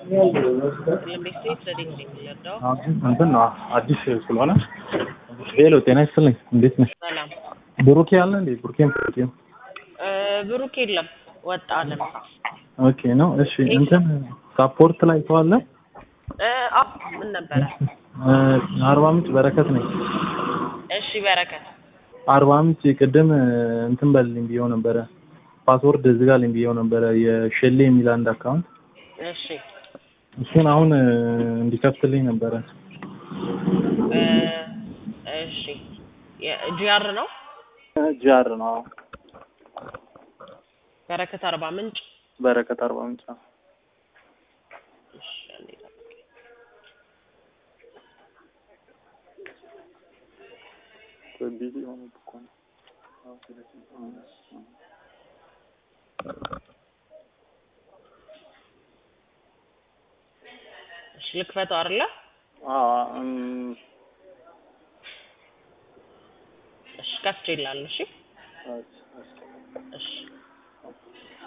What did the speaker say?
ለቤት ረዲንግ ነው የሚለዳው። እንትን ነው አዲስ ስለሆነ ሄሎ ጤና ይስጥልኝ እንዴት ነሽ ሰላም ብሩኬ አለ እንዴ ብሩኬም ብሩኬም እ ብሩክ የለም ወጣ ለምሳ ኦኬ ነው እሺ እንትን ሳፖርት ላይ ሰው አለ እ አ ምን ነበረ? እ አርባ ምንጭ በረከት ነኝ እሺ በረከት አርባ ምንጭ ቅድም እንትን በልልኝ ብዬው ነበረ ፓስወርድ ዝጋልኝ ብዬው ነበረ የሼሌ የሚል አንድ አካውንት እሺ እሱን አሁን እንዲከፍትልኝ ነበረ እ እሺ ጂአር ነው ጃር ነው በረከት አርባ ምንጭ በረከት አርባ ምንጭ ነው እሺ አንዴ ጠብቀኝ። ቢዚ ሆነ እኮ ነው እሺ ልክፈተው አይደለ? እሺ ከፍቼ ይላል። እሺ እሺ